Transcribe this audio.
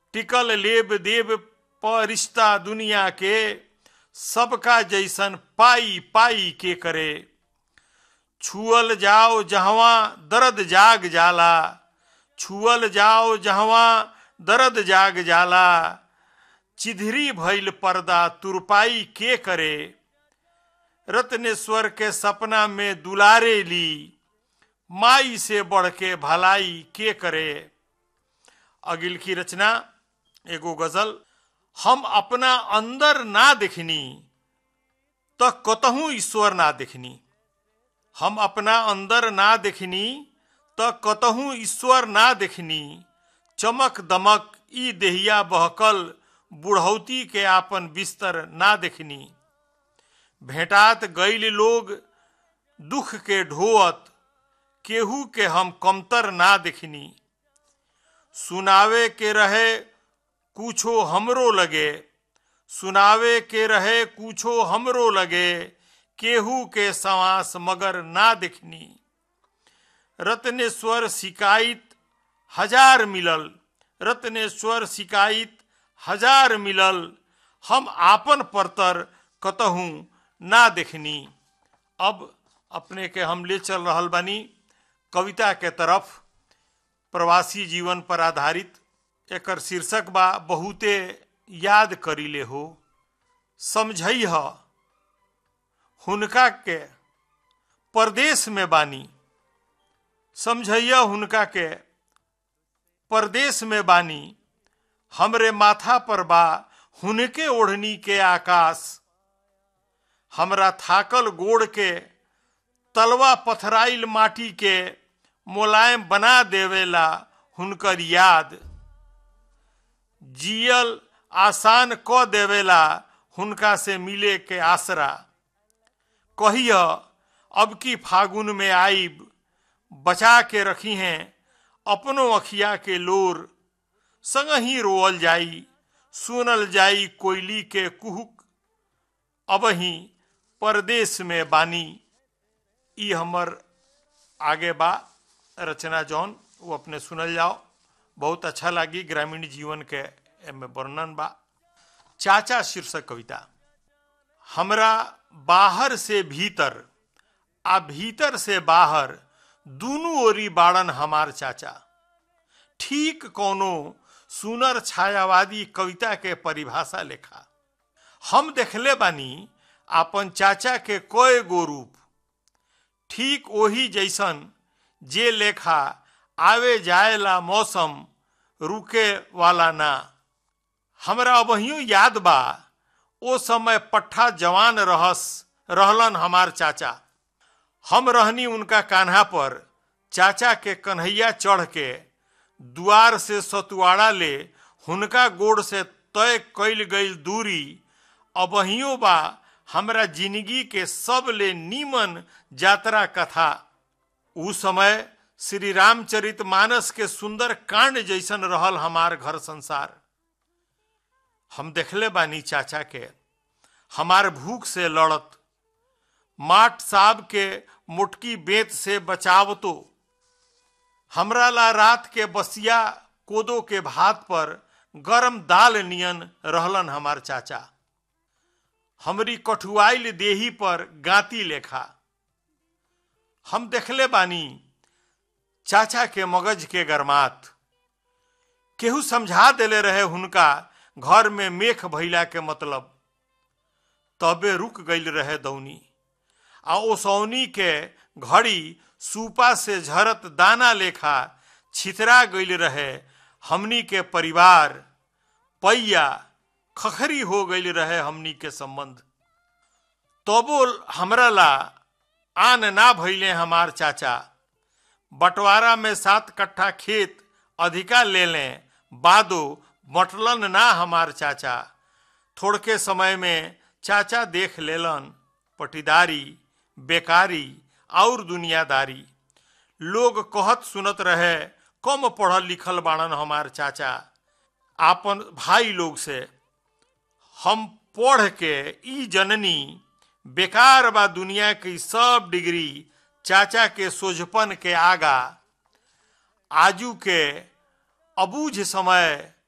टिकल लेब देब प रिश्ता दुनिया के सबका जैसन पाई पाई के करे छुअल जाओ जहवा दर्द जाग जाला छुअल जाओ जहवा दर्द जाग जाला चिधरी भइल पर्दा तुरपाई के करे रत्नेश्वर के सपना में दुलारे ली माई से बढ़ के भलाई के करे अगिल की रचना एगो गजल हम अपना अंदर ना देखनी तो कतहूं ईश्वर ना देखनी हम अपना अंदर ना देखनी तो कतहूं ईश्वर ना देखनी चमक दमक ई देहिया बहकल बुढ़ौती के आपन बिस्तर ना देखनी भेटात गईल लोग दुख के ढोअत केहू के हम कमतर ना देखनी सुनावे के रहे कुछो हमरो लगे सुनावे के रहे कुछो हमरो लगे केहू के सवास मगर ना देखनी रत्नेश्वर शिकायत हजार मिलल रत्नेश्वर शिकायत हजार मिलल हम आपन परतर कतहूँ ना देखनी अब अपने के हम ले चल रहल बानी कविता के तरफ प्रवासी जीवन पर आधारित एकर शीर्षक बा बहुते याद करीले हो समझई ह हुनका के परदेश में बानी समझैया हुनका के परदेश में बानी हमरे माथा पर बा हुनके ओढ़नी के आकाश हमरा थाकल गोड़ के तलवा पथराइल माटी के मुलायम बना देवेला हुनकर याद जियल आसान क देवेला हुनका से मिले के आसरा कहिय अब की फागुन में आइब बचा के रखी हैं अपनो अखिया के लोर संग ही रोअल जाई सुनल जाई कोयली के कुहुक अब ही परदेश में बानी ई हमर आगे बा रचना जौन वो अपने सुनल जाओ बहुत अच्छा लगी ग्रामीण जीवन के एमे वर्णन बा चाचा शीर्षक कविता हमरा बाहर से भीतर आ भीतर से बाहर दूनू ओरी बाड़न हमार चाचा ठीक कोनो सुनर छायावादी कविता के परिभाषा लेखा हम देखले बानी आपन चाचा के कय गो रूप ठीक वही जैसन जे लेखा आवे जाएला मौसम रुके वाला ना हमरा अबहियो याद बा ओ समय पट्ठा जवान रहस रहलन हमार चाचा हम रहनी उनका कान्हा पर चाचा के कन्हैया चढ़ के दुआर से सतुआड़ा ले हुनका गोड़ से तय कैल गई दूरी अबहियो बा हमरा जिंदगी के सब ले नीमन यात्रा कथा उ समय श्री रामचरित मानस के सुंदर कांड जैसन रहल हमार घर संसार हम देखले बानी चाचा के हमार भूख से लड़त माट साहब के मुटकी बेत से बचाव तो हमरा ला रात के बसिया कोदो के भात पर गरम दाल नियन रहलन हमार चाचा हमरी कठुआइल देही पर गाती लेखा हम देखले बानी चाचा के मगज के गरमात केहू समझा देले रहे हुनका घर में मेख भैला के मतलब तबे रुक गईल रहे दौनी आ ओसौनी के घड़ी सूपा से झरत दाना लेखा छितरा गईल रहे हमनी के परिवार पैया खखरी हो गईल रहे हमनी के संबंध तबो हमरा ला आन ना भैले हमार चाचा बंटवारा में सात कट्ठा खेत अधिका ले लें बादो बटलन ना हमार चाचा थोड़के समय में चाचा देख लेलन पटीदारी बेकारी और दुनियादारी लोग कहत सुनत रहे कम पढ़ल लिखल बाड़न हमार चाचा आपन भाई लोग से हम पढ़ के ई जननी बेकार बा दुनिया की सब डिग्री चाचा के सोझपन के आगा आजू के अबूझ समय